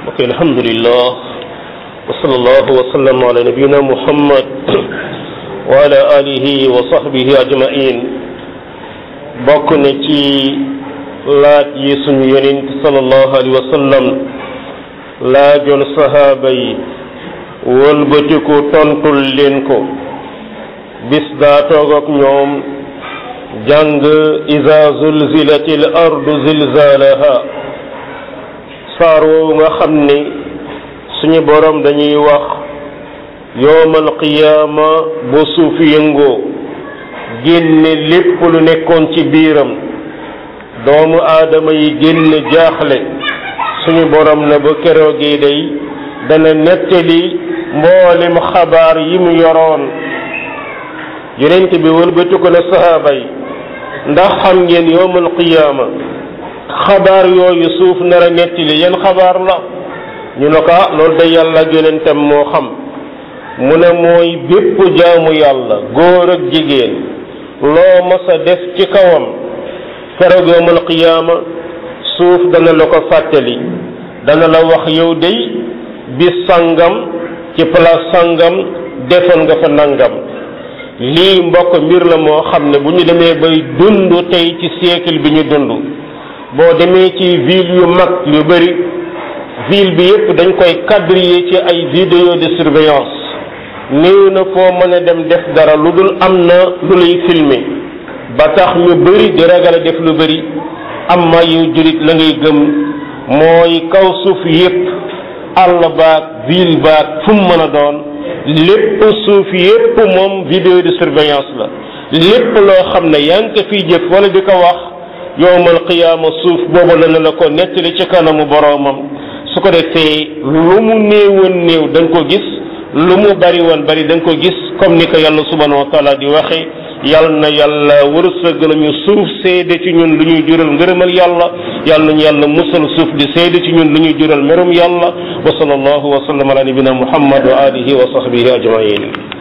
ok alhamdulillah wa sallallahu wa sallam ala nabiyina muhammad wa ala alihi wa sahbihi ajmain bokk na ci laaj yi suñu yonent sallallahu alayhi wa sallam laajoon sahaaba yi wëlbatiku tontul leen ko bis daa toog ak ñoom jàng iza zulzilatil ardu zilzalaha saar woowu nga xam ni suñu borom dañuy wax yowmal qiyaama bu suuf yëngoo génne lépp lu nekkoon ci biiram doomu aadama yi génn jaaxle suñu borom na ba keroogee day dana nettali mboolem xabaar yi mu yoroon yonent bi wëlbati ko na sahaaba yi ndax xam ngeen yowmal qiyaama xabaar yooyu suuf nar a nettali yan xabaar la ñu ne ko ah loolu day yàlla ak yonentam moo xam mu ne mooy bépp jaamu yàlla góor ak jigéen loo mas a def ci kawam keroog yowmal qiyaama suuf dana la ko fàttali dana la wax yow day bis sangam ci place sangam defoon nga fa nangam lii mbokk mbir la moo xam ne bu ñu demee bay dund tey ci siècle bi ñu dund boo demee ci ville yu mag yu bari ville bi yépp dañ koy quadriller ci ay vidéo de surveillance néew na foo mën a dem def dara lu dul am na lu lay filmer ba tax ñu bari di ragal a def lu bari am ma yu jurit la ngay gëm mooy kaw suuf yépp àll baag ville baag fu mu mën a doon lépp suuf yépp moom vidéo de surveillance la lépp loo xam ne yaa ngi ko fiy jëf wala di ko wax yowmal qiyaama suuf boobu la na la ko nettali ci kanamu boroomam su ko defee lu mu néewoon néew da nga ko gis lu mu bari woon bari da nga ko gis comme ni ko yàlla subhanahu wa taala di waxe yal na yàlla wërsëg nañu suuf seede ci ñun lu ñuy jural ngërëmal yàlla yal nañu yàlla musal suuf di seede ci ñun lu ñuy jural merum yàlla wa sallallahu wa sallam ala nabina muhammad wa alihi wa sahbihi ajmain